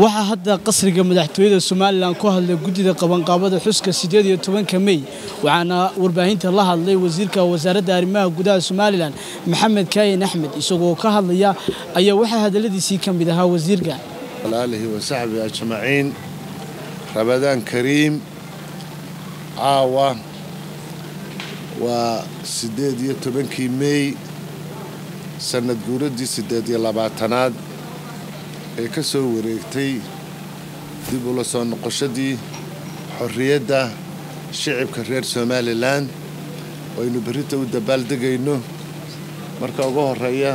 waxaa hadda qasriga madaxtooyada somalilan ku hadlay guddida qabanqaabada xuska sideed iyo tobanka mey waxaana warbaahinta la hadlay wasiirka wasaaradda arrimaha gudaha somalilan maxamed kaayin axmed isagoo ka hadlaya ayaa waxaa hadaladiisii ka mid ahaa wasiirka alihi wasaxbi ajmaciin rabadaan kariim caawa waa siddeed iyo tobankii mey sannad guuraddii siddeed iyo labaatanaad ee ka soo wareegtay dib ula soo noqoshadii xorriyadda shicibka reer somalilan aynu berrinta u dabaaldegayno marka ugu horreeya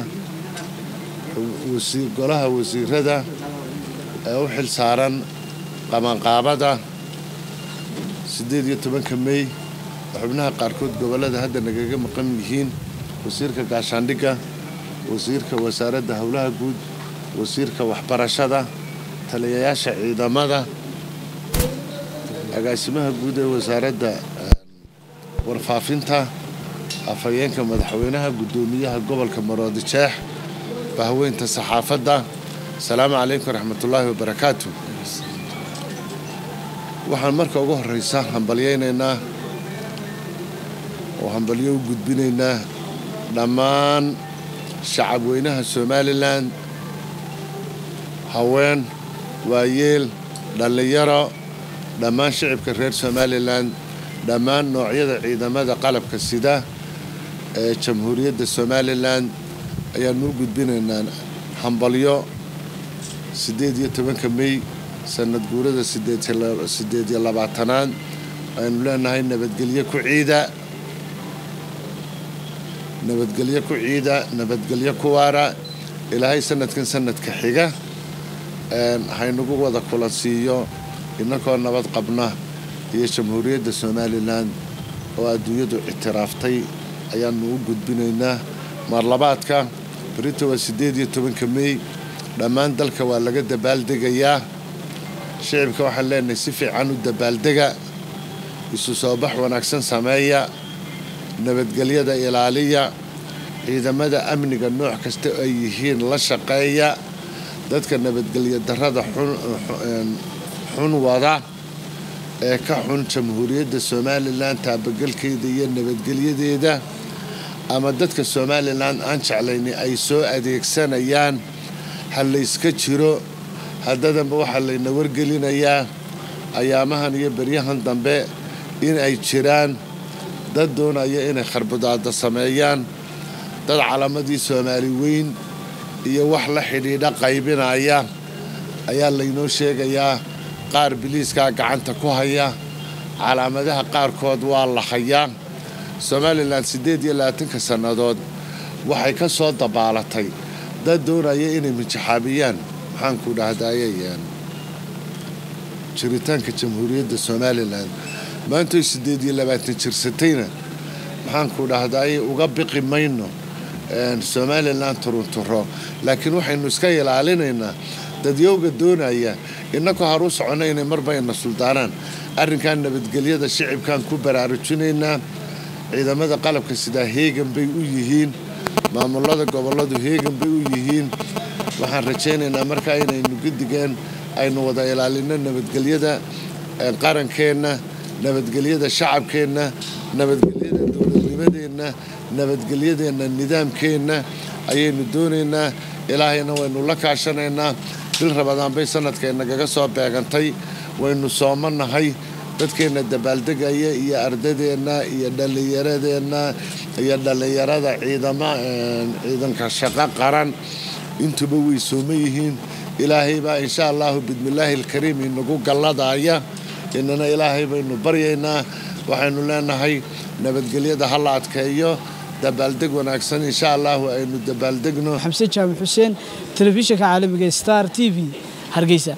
golaha wasiirada ee u xil saaran qabanqaabada siddeed iyo tobanka mey oo xubnaha qaarkood gobollada hadda nagaga maqan yihiin wasiirka gaashaandhigga wasiirka wasaaradda howlaha guud wasiirka waxbarashada taliyayaasha ciidamada agaasimaha guud ee wasaaradda warfaafinta afhayeenka madaxweynaha guddoomiyaha gobolka maroodi jeex bahweynta saxaafadda asalaamu calaykum waraxmatullaahi wabarakaatu waxaan marka ugu horraysa hambalyaynaynaa oo hambalyo u gudbinaynaa dhammaan shacabweynaha somalilan haween waayeel dhallinyaro dhammaan shicibka reer somalilan dhammaan noocyada ciidamada qalabka sida ee jamhuuriyadda somalilan ayaanu u gudbinaynaa hambalyo siddeed iyo tobanka mey sannad guurada siddeed iyo labaatanaad aynu leenahay nabadgelyo ku ciida nabadgelyo ku ciida nabadgelyo ku waara ilaahay sanadkan sanadka xiga haynagu wada kulansiiyo innakoo nabad qabna iyo jamhuuriyadda somalilan oo adduunyadu ictiraaftay ayaanu u gudbinaynaa marlabaadka berrinta waa siddeed iyo tobanka mey dhammaan dalka waa laga dabaaldegayaa shicibka waxaan leenahay si fiican u dabaaldega isu soo bax wanaagsan sameeya nabadgelyada ilaaliya ciidamada amniga nooc kasta ay yihiin la shaqeeya dadka nabadgelyo darrada xun wada ee ka xun jamhuuriyadda somalilan taabagelkeeda iyo nabadgelyadeeda ama dadka somalilan aan jeclayni ay soo adeegsanayaan ha layska jiro haddadanba waxaa layna wargelinayaa ayaamahan iyo beryahan dambe in ay jiraan dad doonaya inay kharbudaada sameeyaan dad calamadii soomaali weyn iyo wax la xidhiidha qaybinaya ayaa laynoo sheegayaa qaar biliiskaa gacanta ku haya calaamadaha qaarkood waa la hayaa somalilan siddeed iyo labaatanka sannadood waxay ka soo dabaalatay dad doonaya inay mijaxaabiyaan maxaanku dhahdaayayaan jiritaanka jamhuuriyadda somalilan maantoy siddeed iyo labaatan jirsatayna maxaanku dhahdaayay uga biqi mayno somalilan turunturo laakiin waxaynu iska ilaalinaynaa dadyowga doonaya innakoo haruu soconna inay marba ina suldaanaan arrinkan nabadgelyada shicibkan ku baraarujinaynaa ciidamada qalabka sidaa heegan bay u yihiin maamulada gobolladu heegan bay u yihiin waxaan rajaynaynaa markaa inaynu gadigeen aynu wada ilaalino nabadgelyada qarankeenna nabadgelyada shacabkeenna nabadgelyada dowladnimadeenna nabadgelyadeenna nidaamkeenna ayaynu doonaynaa ilaahayna waynu la kaashanaynaa bil rabadaan bay sanadkaynagaga soo beegantay waynu soomanahay dadkeenna dabaaldegaya iyo ardadeenna iyo dhallinyaradeenna iyo dhallinyarada ciidanka shaqo qaran intuba way sooma yihiin ilaahay baa insha allahu bidmillaahi alkariim inagu galladaya inana ilaahay baynu baryaynaa waxaynu leenahay nabadgelyada ha la adkeeyo dabaaldeg wanaagsan insha allahu aynu dabaaldegno xamse jaamac xuseen telefishinka caalamiga star t v hargeysa